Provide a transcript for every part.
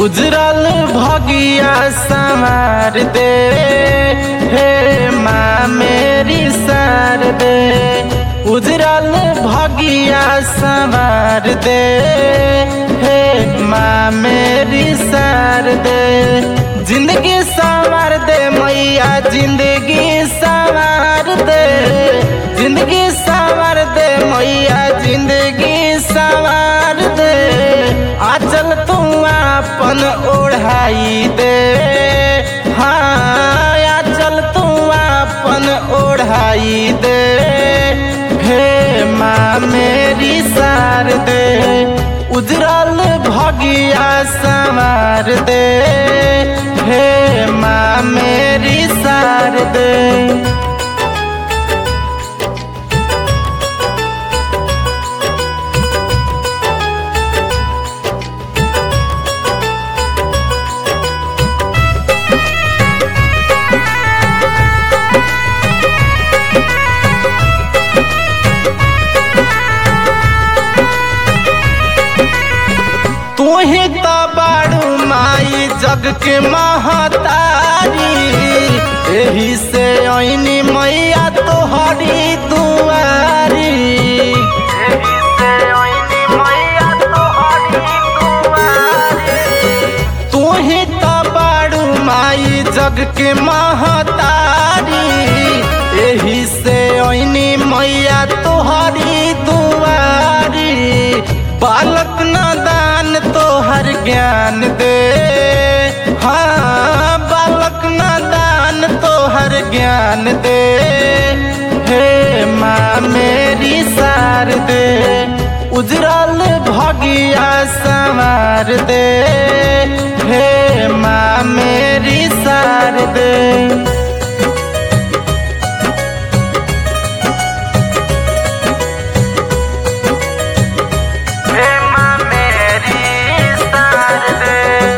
उजरल भगिया संवार दे हे माँ मेरी सार दे उजरल भगिया संवार दे हे माँ मेरी सार दे जिंदगी संवार दे मैया जिंदगी संवार दे जिंदगी संवार दे मैया जिंदगी संवार दे आचल तू अपन ओढ़ाई दे हाँ आचल तू अपन ओढ़ाई दे हे माँ मेरी सार दे उजरल भगिया संवार दे हे माँ मेरी सार दे तू ही तो बाड़ू माई जग के महतारी एही से ऐनी मैया तोहरी दुआरी एही से ऐनी मैया तोहरी दुआरी तू ही तो बाड़ू माई जग के महतारी एही से ऐनी मैया तोहरी दुआरी बालक नादान तोहर ज्ञान दे हाँ बालक नादान तोहर ज्ञान दे हे माँ मेरी सार दे उजरल भगिया संवार दे हे माँ मेरी सार दे हे माँ मेरी सार दे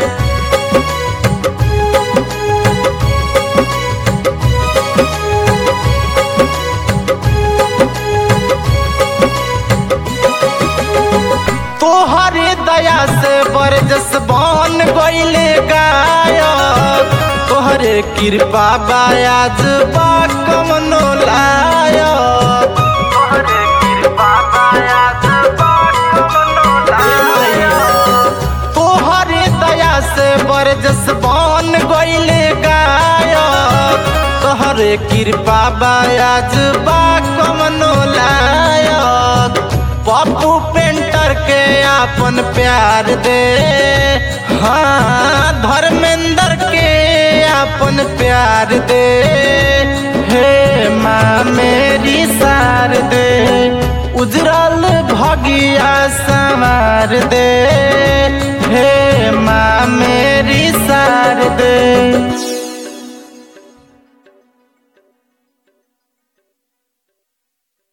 तोहरे दया से बरजस बन गईले गायक तोहरे कृपा बायाज बा कमनो लायक तोहरे कृपा बायाज बा कमनो लायक तोहरे दया से बरजस बन गईले गायक तोहरे कृपा बायाज बा कमनो लायक पप्पू पेंटर के अपन प्यार दे हाँ धर्मेंद्र के अपन प्यार दे हे माँ मेरी सार दे उजरल भगिया संवार दे